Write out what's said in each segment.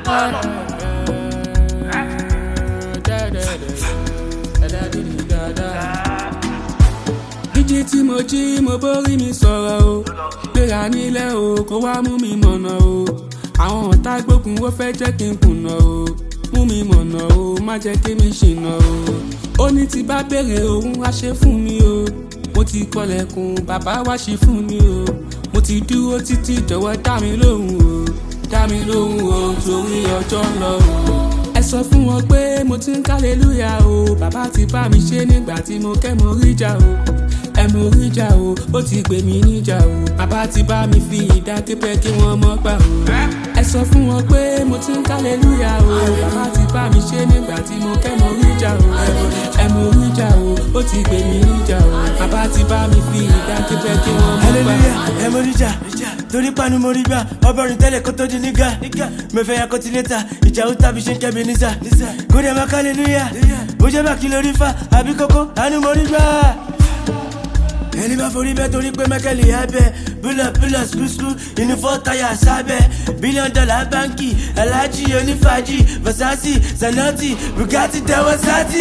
jíjí tí mo jí mo bórí mi sọ̀rọ̀ o gbéra nílẹ̀ o kó wá mú mi mọ̀nà o àwọn ọ̀tá gbógun ó fẹ́ jẹ́ kí n kùnà o mú mi mọ̀nà o má jẹ́ kí mi ṣìnà o ó ní tí bá béèrè òun wá ṣe fún mi o mo ti kọlẹ̀kùn bàbá wá ṣe fún mi o mo ti dúró títí jọ̀wọ́ dá mi lóhùn o dá mi lóhùn o torí ọjọ́ ń lọ o ẹ sọ fún wọn pé mo ti ń kálẹ́lúyà o bàbá ti bá mi ṣe nígbà tí mo kẹ́ mo rí jà o ẹ mo rí jà o ó ti gbé mi níjà o bàbá ti bá mi fi ìdákẹ́pẹ́ kí wọ́n mọ́ gbà o ẹ sọ fún wọn pé mo ti ń kálẹ́lúyà o bàbá ti bá mi ṣe nígbà tí mo kẹ́ mo rí jà o ẹ mo rí jà o ó ti gbé mi níjà o bàbá ti bá mi fi ìdákẹ́pẹ́ kí wọ́n mọ́ gbà o. hallelujah ẹ mo rí jà torí panu mo rí gbà ọbọrin tẹ́lẹ̀ kó tó di nígà mẹfẹ́ ya kó ti létà ìjà ó tàbí ṣe ń kẹ́bi nísà kó dẹ̀ máa hallelujah bó jẹ́ bá kí lórí fa àbí kókó àánú mo rí gbà. ẹni bá forí bẹ́ẹ̀ torí pé mẹ́kẹ́lì abẹ́ búlọ̀ búlọ̀ skúskú inú fọ́ táyà sábẹ́ bílíọ̀nù dọ́là báńkì aláàjì onífàájì versace zanati bugatti tẹwọ́ sátì.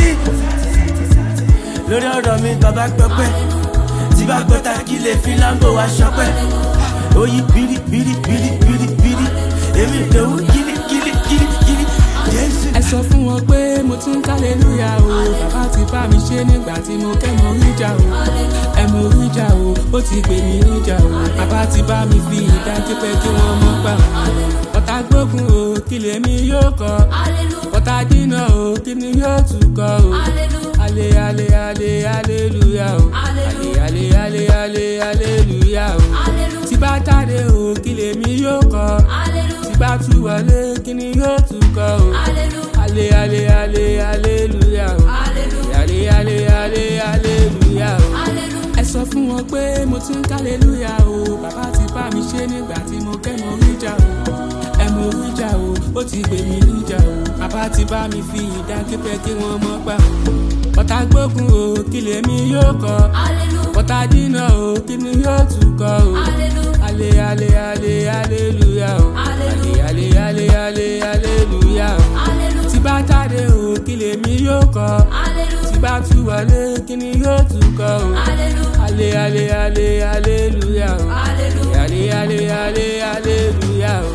lórí ọ̀rọ̀ mi bàbá gbọ́pẹ́ tí bá gbọ́ta kí lè fi lambo wá ṣọpẹ́ oyi biri biri biri biri biri èmi lòun kiri kiri kiri kiri jésù. ẹ sọ fún wọn pé mo ti ń kálẹ́lúyà o bàbá ti bá mi ṣe nígbà tí mo kẹ́ mo rí jà o ẹ mo rí jà o ó ti gbé mi níjà o bàbá ti bá mi fi ìdákẹ́pẹ́ kí wọ́n mọ́ gbà o ọ̀tá gbógun o kí lèmi yóò kọ́ ọ̀tá dínà o kí ni yóò tún kọ́ o ale ale ale aleluya o ale ale ale ale aleluya o tí bá jáde o kí lèmi yóò kọ́ tí bá tú wọlé kí ni yóò tún kọ́ o ale ale ale aleluya o ale ale ale aleluya o ẹ sọ fún wọn pé mo ti ń kálẹ́lúyà o bàbá ti bá mi ṣe nígbà tí mo kẹ́ mo rí jà o ẹ mo rí jà o ó ti gbé mi níjà o bàbá ti bá mi fi ìdákẹ́pẹ́ kí wọ́n mọ́ gbà o ọ̀tá gbógun o kí lèmi yóò kọ́ ọ̀tá dínà o kí ni yóò tún kọ́ o ale ale ale aleluya o ale ale ale ale aleluya o tí bá jáde o kí lèmi yóò kọ́ tí bá tú wọlé kí ni yóò tún kọ́ o ale ale ale aleluya o ale ale ale ale aleluya o.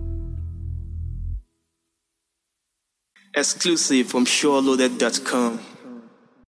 Exclusive from SureLoaded.com.